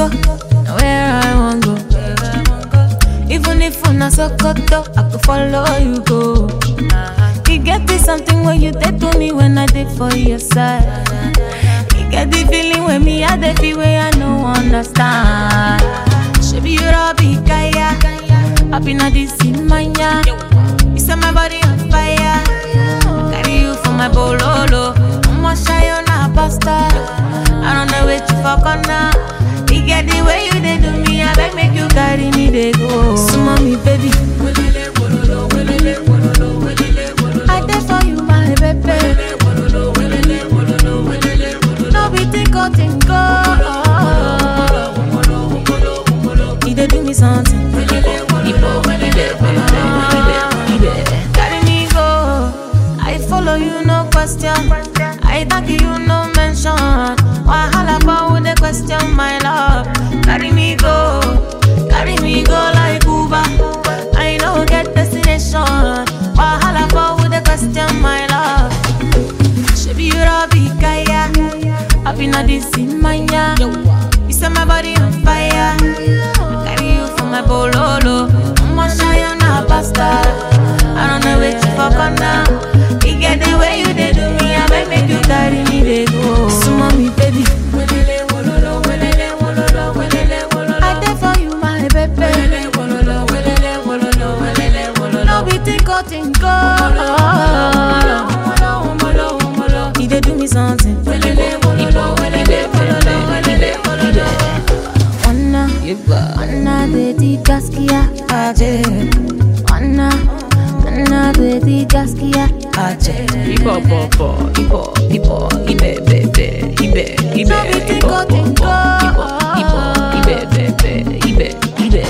Morocco, now where I want go. Even if una Sokoto, I could follow you go. You get this something when you did to me when I did for your side. You get the feeling when me I the feel where I no understand. Should be you Robbie Kaya, up in this in mania. You set my body on fire. Carry you for my bololo. I'ma shy on a pasta. I don't know wait you for corner. You get the way you did do me, I beg make you carry me they go. So mommy baby. I did for you, my baby. No be tinko tinko. You dey do me something. Carry me go. I follow you, no question. I thank you, no mention. Wahala for the question, my love. Carry me go. Carry me go like Uber. I know get destination. Wahala for the question, my love. Shebi you Robbie Kaya. Up in this in mania. You set my body on fire. I carry you for my bololo. I'ma shy on a pasta. I don't know wait for corner. You get the way you did do me. I beg make you carry me they go. So mommy baby. I did for you my baby. No be tinko tinko. You dey do me something. Wanna, wanna beti gaskia aje. Wanna, wanna beti gaskia aje. Ibo bo bo, ibo ibo, ibe be be, ibe ibe, No be ibo tinko, bo bo, tinko. ibo ibo, ibe be be, ibe ibe.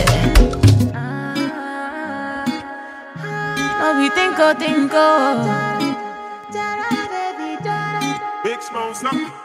No be tinko tinko. Big Smoke, something.